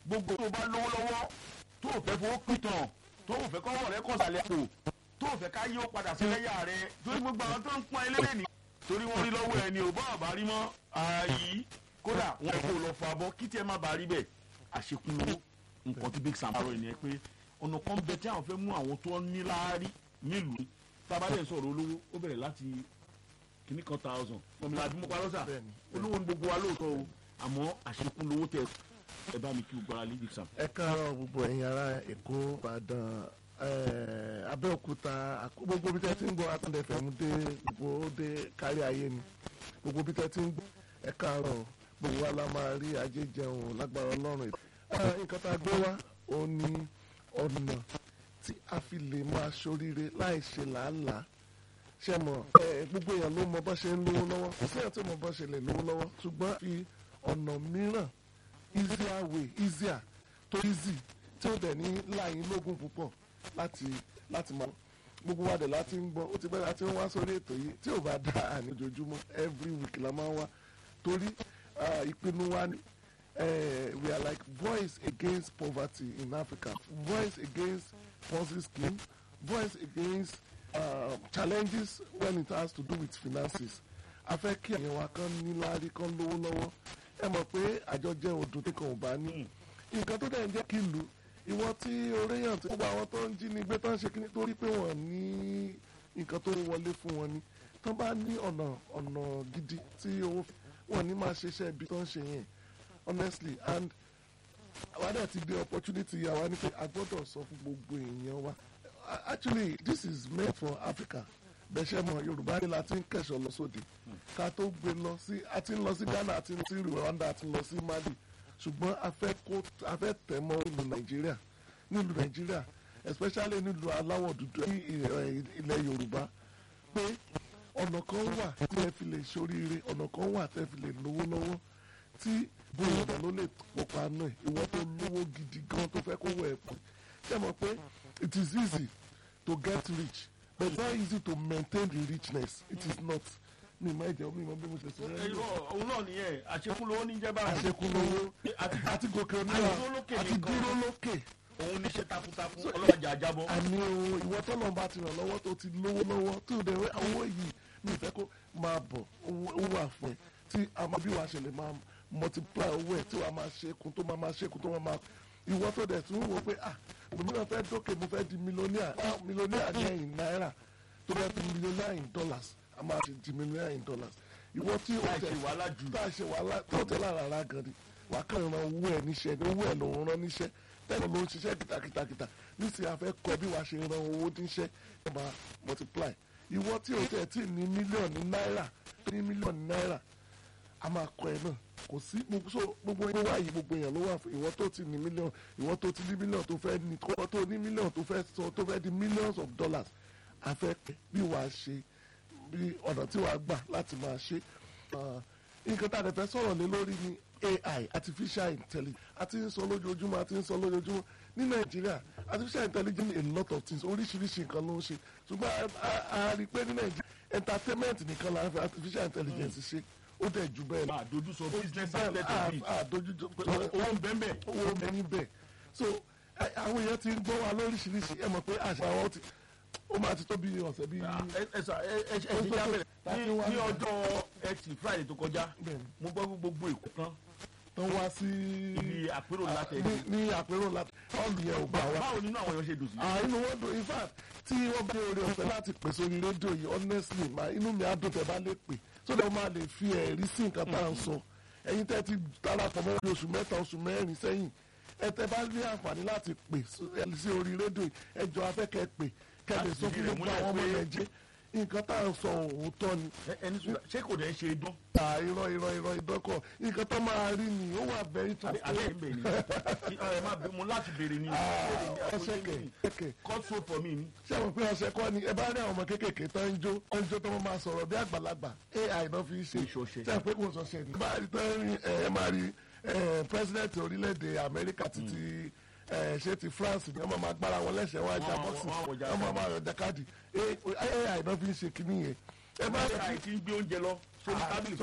gbogbo tó bá lówó lọ́wọ́ tó ò fẹ́ fowó pìtàn tó ò fẹ́ kọ́wọ́ rẹ kọ̀sàlẹ̀ àpò tó ò fẹ́ ká yí ó padà sí lẹ́yà rẹ torí gbogbo àwọn tó ń pọ́n ẹlẹ́dẹ̀ ní torí wọ́n rí lọ́wọ́ ẹni ò bá àbá rí mọ́ ààyè kódà wọn kò lọ fọ abọ́ kí tiẹ̀ má bàa rí bẹ́ẹ̀ àṣekún lówó nǹkan tí big sam parọ́ ènìyàn pé ọ̀nà kan bẹ tí àwọn fẹ́ mú àwọn tó ní láárí nílùú tábàdẹ̀ sọ̀rọ̀ olówó ó bẹ̀rẹ̀ láti kìíní kan thousand ọmọlá àdúgbò parọ́sà Bẹ́ẹ̀ni. olówó ní gbogbo wa lóòótọ́ o àmọ́ àṣekún lówó tẹ ẹ bá mi kí gbogbo ara lé big sam. ẹ káàárọ̀ gbogbo ẹ̀yin ará èkó ìbàdàn eh, abẹ́òkúta àkó- gbogbo bí tẹ́ ti ń gbọ́ atúndẹ̀fẹ̀mú dé gbogbo ó dé kárí ayé ni gbogbo bí tẹ́ ti ń gbọ́ ẹ káàárọ̀ gbogbo wa la máa rí ajé jẹun lágbára ọlọ́run Eh, nǹkan tá a gbé wá ó ní ọ̀nà tí a fi lè máa ṣoríire láì ṣe làálàá ṣe mọ̀ ẹ gbogbo èèyàn ló mọ bó ṣe ń lówó lọ́wọ́ kò sí èèyàn tó mọ bó ṣe lè lówó lọ́wọ́ ṣùgbọ́n fi ọ̀nà mìíràn easier way easier tó easy tí ó dẹ̀ ní láàyè lógún púpọ̀ láti láti máa gbogbo wa dẹ̀ láti ń gbọ́ ó ti bẹ́ẹ̀ láti ń wá sórí ètò yìí tí ò bá dá àní ojoojúmọ́ every week la máa ń wá torí ah, ìpinnu wa ni eh, we are like voice against poverty in Africa voice against Ponzi scheme voice against uh, challenges when it has to do with finances a fẹ́ kí àwọn wa kan níláárí kan lówó lọ́wọ́ ẹ mọ̀ pé àjọ jẹ́ odò tí kan ò bá ní nǹkan tó dẹ̀ ń jẹ́ kí ìlú ìwọ tí oréyàn tí gbogbo àwọn tó ń jí ni gbé tó ń ṣe kíní torí pé wọ́n ní nǹkan tó wọlé fún wọn ni tó bá ní ọ̀nà ọ̀nà gidi tí owó wọn ní máa ṣiṣẹ́ ibi tó ń ṣe yẹn honestly and àwa dẹ̀ ti gbé opportunity àwa ní pé a gbọ́dọ̀ sọ fún gbogbo èèyàn wa actually this is meant for Africa bẹ́sẹ̀ mọ̀ Yorùbá ní la ti ń kẹ̀sọ̀ lọ sóde ká tó gbé lọ sí a ti ń lọ sí Ghana a ti ń lọ sí Rwanda a ti ń lọ sí Mali ṣùgbọ́n a fẹ́ kó a fẹ́ tẹ̀ mọ́ ìlú Nàìjíríà nílùú Nàìjíríà especially nílùú aláwọ̀ dúdú ní ilẹ̀ ilẹ̀ Yorùbá pé ọ̀nà kan wà tí ẹ fi lè ṣoríire ọ̀nà kan wà tí ẹ fi lè lówó lọ́wọ́ tí bóyá ló lè kópa náà ìwọ tó lówó gidi gan tó fẹ́ kó wọ ẹ̀ pọ̀ ṣé ẹ mọ̀ pé it is easy to get rich but it's not easy to maintain the richness it is not mi máa jẹ mi máa bí mo ṣe sọ ẹ yọ òun náà nìyẹn àṣekún lówó ní jẹ́ báyìí. àṣekúnlówó àti àti gòkè àti oníwà dúró lókè àti nìkan. dúró lókè òun níṣẹ́ takuntakun ọlọ́jà àjábọ̀. àní o ìwọ tọ́lọ̀ bá ti ràn lọ́wọ́ tó ti lówó lọ́wọ́ tó dẹ̀ wẹ́ owó yìí mi ìfẹ́ kó máa bọ̀ owó owó wà fún ẹ tí a máa bí wàá ṣe lè máa multiply owó ẹ̀ tí wàá máa ṣekun tó máa máa ṣekun tó máa máa ìwọ tó dẹ̀ tún wò pé ah òmíràn fẹ́ dókè mo fẹ́ di mílíọ̀nìà ah mílíọ̀nìà ní ẹ̀yìn náírà tó fẹ́ di mílíọ̀nìà in dollars a máa ti di mílíọ̀nìà in dollars ìwọ tí o láì tẹ̀ ṣe wàhálà jù. tá a ṣe wàhálà tó tẹ lára ara gan ni wàá kàn ran owó ẹ níṣẹ́ ní owó ẹ ló ń rán níṣẹ́ tẹ́lẹ̀ ló ń ṣiṣẹ́ kìtàkìtàkìtà nísìnyí a fẹ́ kọ́ bí wàá ṣe ran owó níṣẹ́ ẹ máa multiply ìwọ tí o tẹ̀ tí ní mílíọ̀nù náírà ní mílíọ̀nù náírà a máa kọ́ ẹ náà kò sí gbogbo so gbogbo ẹni wá yìí gbogbo èèyàn ló wà fún ìwọ tó ti ní mílíọ̀nù ìwọ tó ti ní mílíọ̀nù tó fẹ́ ní ìwọ tó ní mílíọ̀nù tó fẹ́ sọ tó fẹ́ di millions of dollars a fẹ́ pẹ́ bí wàá ṣe bí ọ̀nà tí wàá gbà láti máa ṣe Ah, nǹkan tá a lè fẹ́ sọ̀rọ̀ lé lórí ni AI artificial intelligence a ti ń sọ lójoojúmọ́ a ti ń sọ lójoojúmọ́ ní Nàìjíríà artificial intelligence a lot of things oríṣiríṣi nǹkan ló ń ṣe ṣùgbọ́n a- a a rí i pé ní Nàìjíríà entertainment nìkan la fi artificial intelligence ṣe ó dẹ̀ jù bẹ́ẹ̀ lọ máa dojú sọ business bẹ́ẹ̀ outlet a- mi. a dojú owó ń bẹ́ẹ̀ bẹ́ẹ̀. owó mẹ́ni bẹ́ẹ̀ so ẹ- àwọn èèyàn ti ń gbọ́ wa lóríṣiríṣi ẹ mọ̀ pé àṣà wọn ti ó máa ti tó bí ọ̀sẹ̀ bí ẹ sà ẹ ẹ ẹ ṣe jábẹ̀rẹ̀ ní ní ọjọ́ ẹtì friday tó kọjá Bẹ́ẹ̀ni. mo gbọ́ pé gbogbo èkó tán tó wá sí ibi àpérò Ah, látẹ̀ ní ní àpérò láti ọ̀lù yẹn ò gbà wá. báwo nínú àwọn èèyàn ṣe dùn sí. Ah, inú wọn dùn in fact tí wọ́n bá ní oore ọ̀fẹ́ láti pè sórí rédíò yìí honestly ma inú mi á dùn tẹ́ bá lè pè so that wọ́n máa lè fi ẹ̀rí sí nǹkan tá à ń sọ ẹ̀yin tẹ́ ti darapọ̀ mọ́ bí oṣù mẹ́ta oṣù mẹ́rin sẹ́yìn ẹ tẹ́ bá ní àǹfààní láti pè so- ẹ sí orí rédíò yìí ẹ jọ afẹ́kẹ́ pè kẹ́ lè Láti sọ fìdí fún rẹ̀ gbogbo múlẹ̀ àwọn ọmọ pé- nàìjíríà nǹkan tá à ń sọ òótọ́ ni Ẹ- ẹni sùn ṣé kò dẹ̀ ṣe dán. ta irọ́ irọ́ irọ́ ìdọ́kọ̀ nǹkan tó máa rí ni ó wà very àbí transparent. àbí ẹ̀ ń bẹ̀ ni ẹ má bẹ mo láti béèrè ni. ọsẹ kẹkẹ cut so for me ni. ṣé àwọn pé ọsẹ kọ́ ni ẹ bá rí àwọn ọmọ kéékèèké tó ń jó tó ń jó tó wọ́n máa sọ̀rọ̀ bí àgbàlagbà ai náà fi ń ṣe Ìṣọ̀ṣe. ṣé àwọn pé kò sọ̀ṣẹ̀ ni. bá a rí tó ń rí ẹ ẹ máa rí ẹ president orílẹ̀-èdè Amẹ́ríkà títí ẹ ṣé ti France ni wọ́n máa gbára wọn lẹ́sẹ̀ wọn ajá Wọ́n- bọ́ọ̀sì wọ́n- wọ́n- wọ́n máa máa yọjà káàdì ai náà fi ń ṣe kinní yẹn ẹ bá rí àìsí ń gbé oúnjẹ lọ sórí tábìlì